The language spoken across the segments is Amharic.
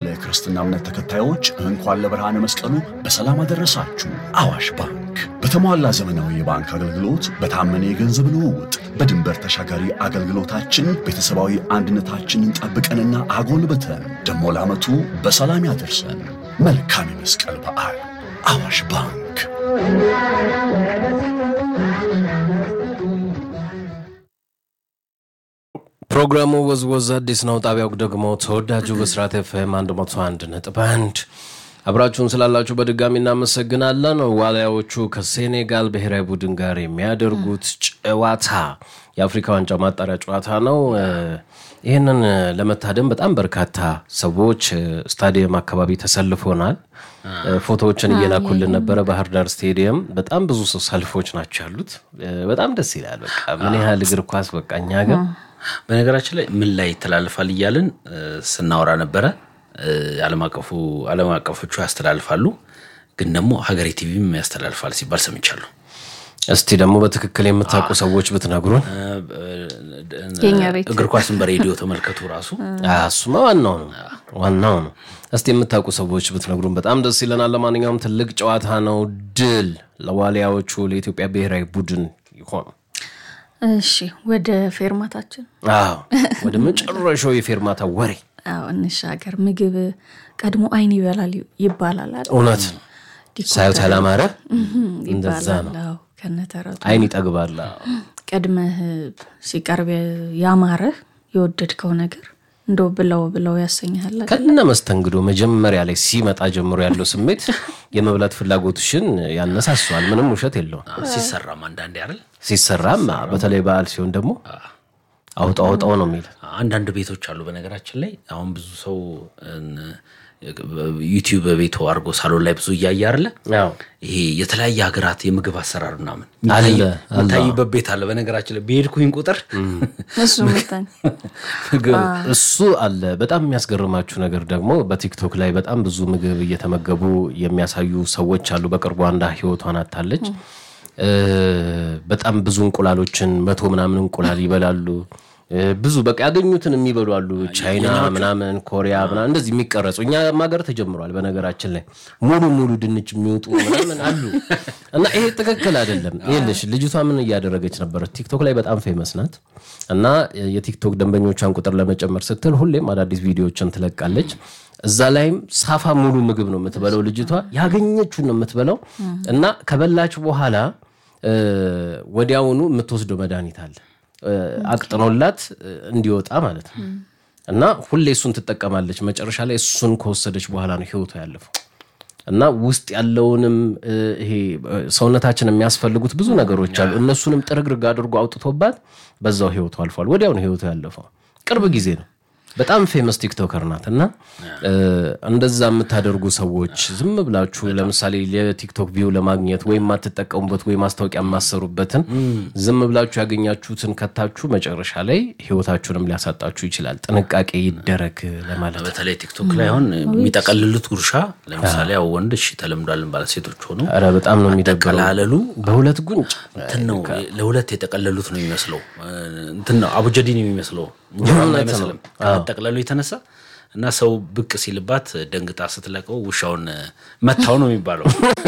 ለመላ የክርስትና እምነት ተከታዮች እንኳን ለብርሃነ መስቀሉ በሰላም አደረሳችሁ። አዋሽ ባንክ በተሟላ ዘመናዊ የባንክ አገልግሎት፣ በታመነ የገንዘብ ልውውጥ፣ በድንበር ተሻጋሪ አገልግሎታችን ቤተሰባዊ አንድነታችንን ጠብቀንና አጎልብተን ደሞ ለዓመቱ በሰላም ያደርሰን። መልካም የመስቀል በዓል። አዋሽ ባንክ። ፕሮግራሙ ወዝወዝ አዲስ ነው። ጣቢያው ደግሞ ተወዳጁ ብስራት ኤፍኤም 101 ነጥብ 1 አብራችሁን ስላላችሁ በድጋሚ እናመሰግናለን። ዋልያዎቹ ከሴኔጋል ብሔራዊ ቡድን ጋር የሚያደርጉት ጨዋታ የአፍሪካ ዋንጫ ማጣሪያ ጨዋታ ነው። ይህንን ለመታደም በጣም በርካታ ሰዎች ስታዲየም አካባቢ ተሰልፎናል። ፎቶዎችን እየላኩልን ነበረ። ባህር ዳር ስቴዲየም በጣም ብዙ ሰው ሰልፎች ናቸው ያሉት። በጣም ደስ ይላል። በቃ ምን ያህል እግር ኳስ በቃ እኛ ጋር በነገራችን ላይ ምን ላይ ይተላልፋል እያልን ስናወራ ነበረ። ዓለም አቀፉ ዓለም አቀፎቹ ያስተላልፋሉ፣ ግን ደግሞ ሀገሬ ቲቪም ያስተላልፋል ሲባል ሰምቻለሁ። እስቲ ደግሞ በትክክል የምታውቁ ሰዎች ብትነግሩን። የኛ ቤት እግር ኳስን በሬዲዮ ተመልከቱ። ራሱ እሱማ ዋናው ነው ዋናው ነው። እስቲ የምታውቁ ሰዎች ብትነግሩን በጣም ደስ ይለናል። ለማንኛውም ትልቅ ጨዋታ ነው። ድል ለዋሊያዎቹ ለኢትዮጵያ ብሔራዊ ቡድን ይሆኑ። እሺ ወደ ፌርማታችን አዎ ወደ መጨረሻው የፌርማታ ወሬ አዎ እንሻገር። ምግብ ቀድሞ አይን ይበላል ይባላል አይደል? እውነት ነው። ሳዩት ያላማረ እንደዛ ይባላል። ነው። አዎ ከነተረቱ አይን ይጠግባል። አዎ። ቀድመህ ሲቀርብ ያማረህ የወደድከው ነገር እንደው ብለው ብለው ያሰኝሃል አይደል? ከነ መስተንግዶ መጀመሪያ ላይ ሲመጣ ጀምሮ ያለው ስሜት የመብላት ፍላጎትሽን ያነሳሷል። ምንም ውሸት የለውም። ሲሰራም አንዳንዴ አይደል ሲሰራም በተለይ በዓል ሲሆን ደግሞ አውጣ አውጣው ነው የሚል አንዳንድ ቤቶች አሉ። በነገራችን ላይ አሁን ብዙ ሰው ዩቲዩብ በቤቱ አድርጎ ሳሎን ላይ ብዙ እያየ አለ ያው ይሄ የተለያየ ሀገራት የምግብ አሰራር ምናምን አለ፣ የሚታይበት ቤት አለ። በነገራችን ላይ በሄድኩኝ ቁጥር እሱ ምታኝ ምግብ እሱ አለ። በጣም የሚያስገርማችሁ ነገር ደግሞ በቲክቶክ ላይ በጣም ብዙ ምግብ እየተመገቡ የሚያሳዩ ሰዎች አሉ። በቅርቡ አንዷ ህይወቷን አታለች። በጣም ብዙ እንቁላሎችን መቶ ምናምን እንቁላል ይበላሉ። ብዙ በቃ ያገኙትን የሚበሉ አሉ። ቻይና ምናምን፣ ኮሪያ ምናምን እንደዚህ የሚቀረጹ እኛ ሀገር ተጀምሯል። በነገራችን ላይ ሙሉ ሙሉ ድንች የሚወጡ ምናምን አሉ እና ይሄ ትክክል አይደለም። ይኸውልሽ ልጅቷ ምን እያደረገች ነበር? ቲክቶክ ላይ በጣም ፌመስ ናት እና የቲክቶክ ደንበኞቿን ቁጥር ለመጨመር ስትል ሁሌም አዳዲስ ቪዲዮዎችን ትለቃለች። እዛ ላይም ሳፋ ሙሉ ምግብ ነው የምትበለው ልጅቷ። ያገኘችውን ነው የምትበላው እና ከበላች በኋላ ወዲያውኑ የምትወስደው መድኃኒት አለ አቅጥኖላት እንዲወጣ ማለት ነው። እና ሁሌ እሱን ትጠቀማለች። መጨረሻ ላይ እሱን ከወሰደች በኋላ ነው ህይወቷ ያለፈው። እና ውስጥ ያለውንም ይሄ ሰውነታችን የሚያስፈልጉት ብዙ ነገሮች አሉ። እነሱንም ጥርግርግ አድርጎ አውጥቶባት በዛው ህይወቱ አልፏል። ወዲያው ነው ህይወቱ ያለፈው። ቅርብ ጊዜ ነው። በጣም ፌመስ ቲክቶከር ናት እና እንደዛ የምታደርጉ ሰዎች ዝም ብላችሁ ለምሳሌ የቲክቶክ ቪው ለማግኘት ወይም የማትጠቀሙበት ወይ ማስታወቂያ የማሰሩበትን ዝም ብላችሁ ያገኛችሁትን ከታችሁ መጨረሻ ላይ ህይወታችሁንም ሊያሳጣችሁ ይችላል። ጥንቃቄ ይደረግ ለማለት ነው። በተለይ ቲክቶክ ላይ አሁን የሚጠቀልሉት ጉርሻ ለምሳሌ ያው ወንድ እሺ ተለምዷልን ባለ ሴቶች ሆኑ ኧረ በጣም ነው የሚደብረው። ጠቀላለሉ በሁለት ጉንጭ እንትን ነው ለሁለት የጠቀለሉት ነው የሚመስለው እንትን ነው አቡጀዲ ነው የሚመስለው እንጀራ አይመስልም ከመጠቅለሉ የተነሳ እና ሰው ብቅ ሲልባት ደንግጣ ስትለቀው ውሻውን መታው ነው የሚባለው።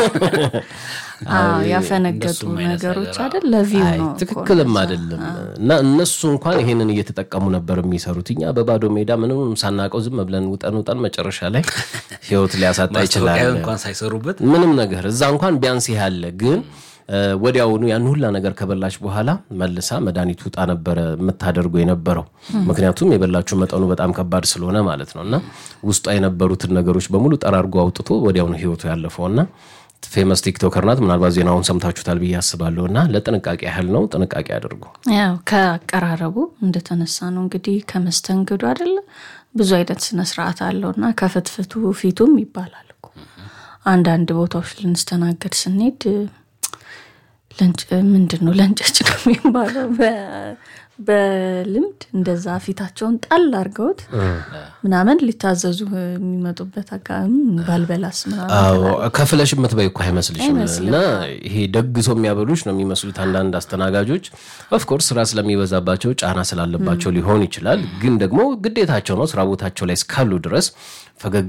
አዎ ያፈነገጡ እንደሱም አይነት ነገሮች ነገር አይደል ለቪው አይ ነው እኮ ትክክልም እንደዛ። አይደለም። እና እነሱ እንኳን ይሄንን እየተጠቀሙ ነበር የሚሰሩት። እኛ በባዶ ሜዳ ምንም ሳናቀው ዝም ብለን ውጠን ውጠን መጨረሻ ላይ ህይወት ሊያሳጣ ይችላል። ማስታወቂያ እንኳን ሳይሰሩበት ምንም ነገር እዛ እንኳን ቢያንስ ይሄ አለ። ግን ወዲያውኑ ያን ሁላ ነገር ከበላች በኋላ መልሳ መድኃኒት ውጣ ነበረ የምታደርገው የነበረው። ምክንያቱም የበላችሁ መጠኑ በጣም ከባድ ስለሆነ ማለት ነው። እና ውስጧ የነበሩትን ነገሮች በሙሉ ጠራርጎ አውጥቶ ወዲያውኑ ህይወቱ ያለፈው እና ፌመስ ቲክቶከር ናት። ምናልባት ዜናውን ሰምታችሁታል ብዬ አስባለሁ። እና ለጥንቃቄ ያህል ነው፣ ጥንቃቄ አድርጉ። ያው ከአቀራረቡ እንደተነሳ ነው እንግዲህ ከመስተንግዶ አይደለ ብዙ አይነት ስነስርዓት አለው እና ከፍትፍቱ ፊቱም ይባላል እኮ አንዳንድ ቦታዎች ልንስተናገድ ስንሄድ ለንጭ ምንድን ነው ለንጨች ነው የሚባለው በ- በልምድ እንደዛ ፊታቸውን ጣል አድርገውት ምናምን ሊታዘዙ የሚመጡበት አካባቢ ባልበላስ ምናምን አዎ ከፍለሽ የምትበይ እኮ አይመስልሽም። እና ይሄ ደግሶ የሚያበሉሽ ነው የሚመስሉት አንዳንድ አስተናጋጆች። ኦፍኮርስ ስራ ስለሚበዛባቸው ጫና ስላለባቸው ሊሆን ይችላል። ግን ደግሞ ግዴታቸው ነው። ስራ ቦታቸው ላይ እስካሉ ድረስ ፈገግ